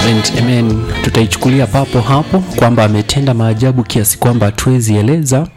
And amen, tutaichukulia papo hapo kwamba ametenda maajabu kiasi kwamba hatuwezi eleza.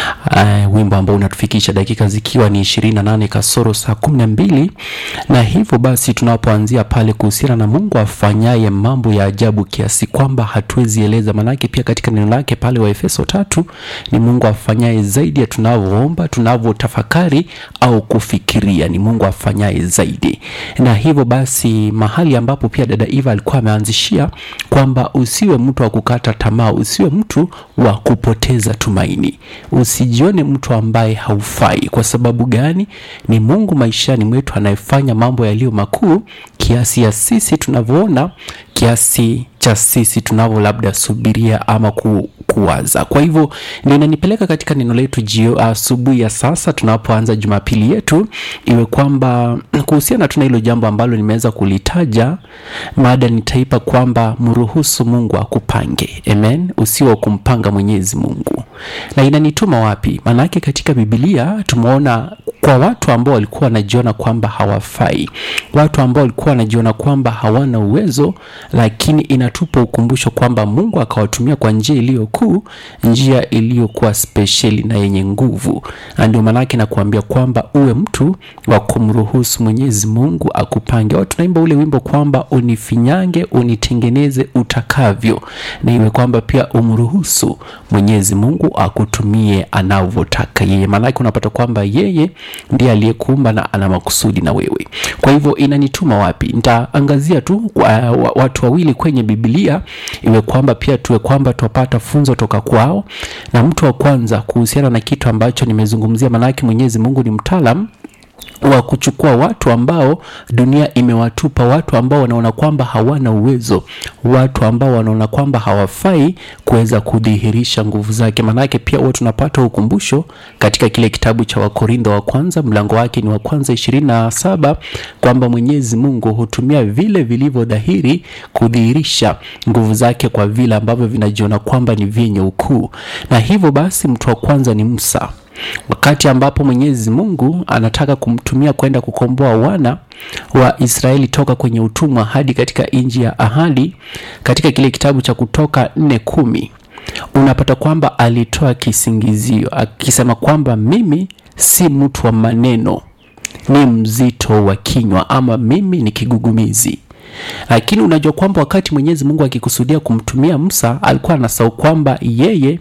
Uh, wimbo ambao unatufikisha dakika zikiwa ni 28 kasoro saa 12, na hivyo basi tunapoanzia pale kuhusiana na Mungu afanyaye mambo ya ajabu kiasi kwamba hatuwezi eleza, manake pia katika neno lake pale wa Efeso tatu ni Mungu afanyaye zaidi ya tunavyoomba, tunavyotafakari au kufikiria. Ni Mungu afanyaye zaidi, na hivyo basi mahali ambapo pia dada Eva alikuwa ameanzishia kwamba usiwe mtu wa kukata tamaa, usiwe mtu wa kupoteza tumaini, usijione mtu ambaye haufai. Kwa sababu gani? Ni Mungu maishani mwetu anayefanya mambo yaliyo makuu kiasi ya sisi tunavyoona, kiasi cha sisi tunavyo labda subiria ama ku, kuwaza. Kwa hivyo ndio inanipeleka katika neno letu jio asubuhi ya sasa tunapoanza Jumapili yetu, iwe kwamba kuhusiana tuna hilo jambo ambalo nimeweza kulitaja, mada nitaipa kwamba mruhusu Mungu akupange. Amen, usiwe kumpanga Mwenyezi Mungu. Na inanituma wapi? Maanake katika Biblia tumeona kwa watu ambao walikuwa wanajiona kwamba hawafai, watu ambao walikuwa wanajiona kwamba hawana uwezo, lakini inatupa ukumbusho kwamba Mungu akawatumia kwa njia iliyo kuu, njia iliyokuwa spesheli na yenye nguvu. Na ndio maanake nakuambia kwamba uwe mtu wa kumruhusu Mwenyezi Mungu akupange. Watu tunaimba ule wimbo kwamba unifinyange, unitengeneze utakavyo, na iwe kwamba pia umruhusu Mwenyezi Mungu akutumie anavyotaka yeye, maanake unapata kwamba yeye ndiye aliyekuumba na ana makusudi na wewe. Kwa hivyo inanituma wapi? Nitaangazia tu uh, watu wawili kwenye Biblia, iwe kwamba pia tuwe kwamba tupata funzo toka kwao, na mtu wa kwanza kuhusiana na kitu ambacho nimezungumzia, maanake Mwenyezi Mungu ni mtaalam wa kuchukua watu ambao dunia imewatupa, watu ambao wanaona kwamba hawana uwezo, watu ambao wanaona kwamba hawafai kuweza kudhihirisha nguvu zake. Maanake pia huwa tunapata ukumbusho katika kile kitabu cha Wakorintho wa kwanza mlango wake ni wa kwanza ishirini na saba kwamba Mwenyezi Mungu hutumia vile vilivyo dhahiri kudhihirisha nguvu zake kwa vile ambavyo vinajiona kwamba ni vyenye ukuu, na hivyo basi mtu wa kwanza ni Musa wakati ambapo Mwenyezi Mungu anataka kumtumia kwenda kukomboa wana wa Israeli toka kwenye utumwa hadi katika nchi ya ahadi, katika kile kitabu cha Kutoka nne kumi unapata kwamba alitoa kisingizio akisema kwamba mimi si mtu wa maneno, ni mzito wa kinywa, ama mimi ni kigugumizi. Lakini unajua kwamba wakati Mwenyezi Mungu akikusudia kumtumia Musa alikuwa anasahau kwamba yeye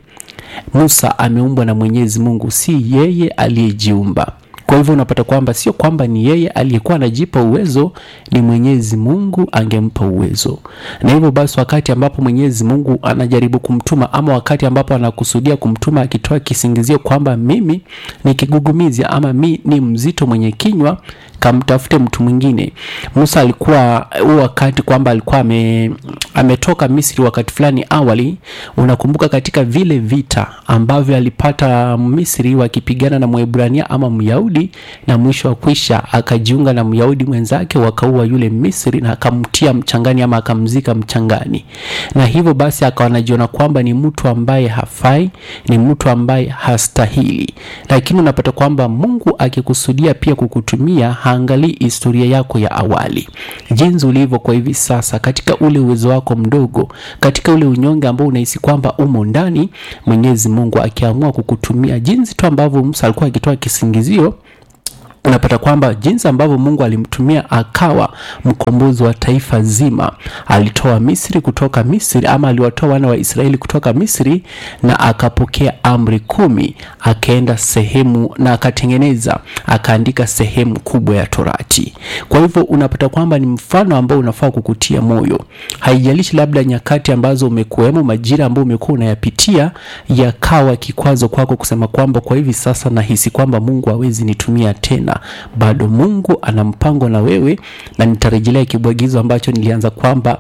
Musa ameumbwa na Mwenyezi Mungu, si yeye aliyejiumba. Kwa hivyo unapata kwamba sio kwamba ni yeye aliyekuwa anajipa uwezo, ni Mwenyezi Mungu angempa uwezo. Na hivyo basi, wakati ambapo Mwenyezi Mungu anajaribu kumtuma ama wakati ambapo anakusudia kumtuma, akitoa kisingizio kwamba mimi ni kigugumizi ama mi ni mzito mwenye kinywa, kamtafute mtu mwingine. Musa alikuwa huo wakati kwamba alikuwa ame, ametoka Misri wakati fulani awali. Unakumbuka katika vile vita ambavyo alipata Misri wakipigana na Mwebrania ama Myahudi, na mwisho wa kwisha akajiunga na Myahudi mwenzake, wakaua yule Misri na akamtia mchangani ama akamzika mchangani, na hivyo basi akawa anajiona kwamba ni mtu ambaye hafai, ni mtu ambaye hastahili. Lakini unapata kwamba Mungu akikusudia pia kukutumia haangalii historia yako ya awali, jinsi ulivyo kwa hivi sasa, katika ule uwezo wako mdogo, katika ule unyonge ambao unahisi kwamba umo ndani. Mwenyezi Mungu akiamua kukutumia jinsi tu ambavyo Musa alikuwa akitoa kisingizio unapata kwamba jinsi ambavyo Mungu alimtumia akawa mkombozi wa taifa zima. Alitoa Misri kutoka Misri, ama aliwatoa wana wa Israeli kutoka Misri, na akapokea amri kumi, akaenda sehemu na akatengeneza, akaandika sehemu kubwa ya Torati. Kwa hivyo unapata kwamba ni mfano ambao unafaa kukutia moyo, haijalishi labda nyakati ambazo umekuwemo, majira ambayo umekuwa unayapitia yakawa kikwazo kwako kusema kwamba kwa hivi sasa nahisi kwamba Mungu hawezi nitumia tena bado Mungu ana mpango na wewe, na nitarejelea kibwagizo ambacho nilianza kwamba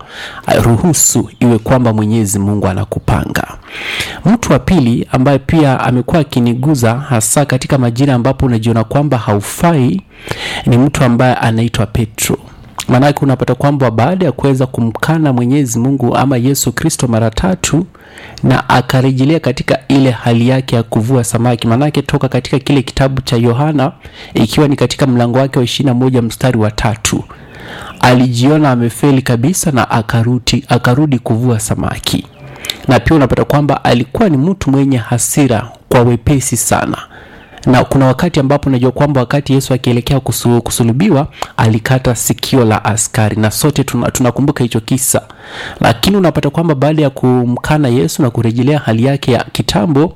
ruhusu iwe kwamba Mwenyezi Mungu anakupanga. Mtu wa pili ambaye pia amekuwa akiniguza hasa katika majira ambapo unajiona kwamba haufai ni mtu ambaye anaitwa Petro. Maanake unapata kwamba baada ya kuweza kumkana Mwenyezi Mungu ama Yesu Kristo mara tatu na akarejelea katika ile hali yake ya kuvua samaki, maanake toka katika kile kitabu cha Yohana ikiwa ni katika mlango wake wa ishirini na moja mstari wa tatu alijiona amefeli kabisa na akarudi, akarudi kuvua samaki na pia unapata kwamba alikuwa ni mtu mwenye hasira kwa wepesi sana na kuna wakati ambapo najua kwamba wakati yesu akielekea kusu, kusulubiwa alikata sikio la askari na sote tuna- tunakumbuka hicho kisa lakini unapata kwamba baada ya kumkana yesu na kurejelea hali yake ya kitambo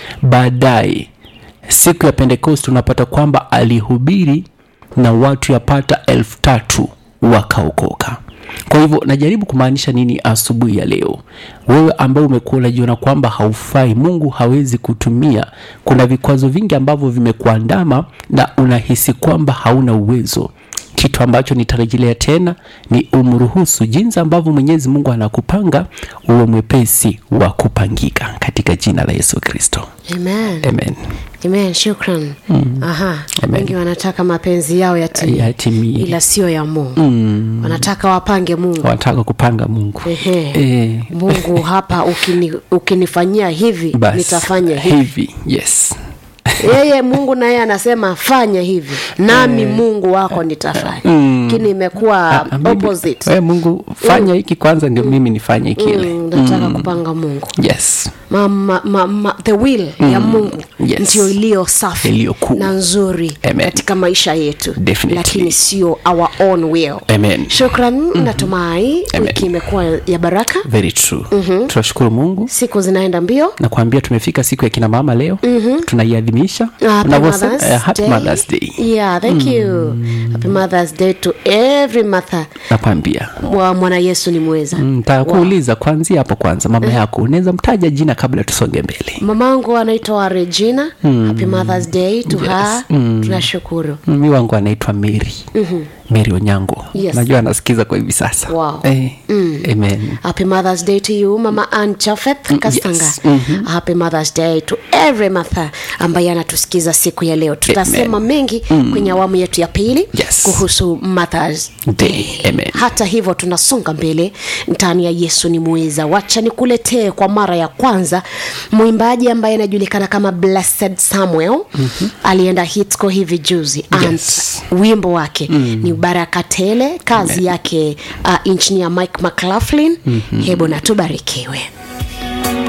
baadaye siku ya pentekost unapata kwamba alihubiri na watu yapata elfu tatu wakaokoka kwa hivyo najaribu kumaanisha nini asubuhi ya leo wewe ambaye umekuwa unajiona kwamba haufai mungu hawezi kutumia kuna vikwazo vingi ambavyo vimekuandama na unahisi kwamba hauna uwezo kitu ambacho nitarejelea tena ni umruhusu jinsi ambavyo mwenyezi mungu anakupanga uwe mwepesi wa kupangika katika jina la yesu kristo amen amen amen shukran aha Amen. wengi wanataka mapenzi yao yatimie Yatimie. ila sio ya mungu wanataka wapange mungu wanataka kupanga mungu Ehe. Eh, mungu hapa ukini, ukinifanyia hivi basi, nitafanya hivi hivi yes yeye mungu naye anasema fanya hivi nami mungu wako nitafanya lakini imekuwa Ah, mimi- opposite we mungu fanya hiki kwanza ndio mimi nifanye kile Mm, nataka kupanga mungu yes ma, ma, ma, ma, the will ya mungu Yes. ndio iliyo safi Iliyo kuu. na nzuri Amen. katika maisha yetu Definitely. lakini sio our own will amen shukran natumai Amen. wiki imekuwa ya baraka very true tunashukuru mungu siku zinaenda mbio na kuambia tumefika siku ya kina mama leo tunaiadhimisha Happy Unavyosema, Mother's eh, happy Day. Mother's Day Yeah, thank you. Happy Mother's Day to every mother. nakwambia Wa mwana Yesu ni mweza. ntakuuliza kwanzia hapo kwanza mama yako unaweza mtaja jina kabla tusonge mbele Mamangu anaitwa Regina. Happy Mother's Day to her. Tunashukuru. mi wangu anaitwa mary mary onyango Yes. najua anasikiza kwa hivi sasa Wow. eh, amen Happy Mother's Day to you Mama Ann Chafeth Kastanga. yes. Happy Mother's Day to every mother ambaye anatusikiza siku ya leo. Tutasema mengi kwenye awamu yetu ya pili Yes. kuhusu Mother's Day. Amen. hata hivyo tunasonga mbele ndani ya yesu ni muweza wacha nikuletee kwa mara ya kwanza mwimbaji ambaye anajulikana kama blessed samuel mm-hmm. alienda hitco hivi juzi Yes. and wimbo wake mm. ni baraka tele kazi yake uh, engineer mike mclaughlin mm-hmm. hebu natubarikiwe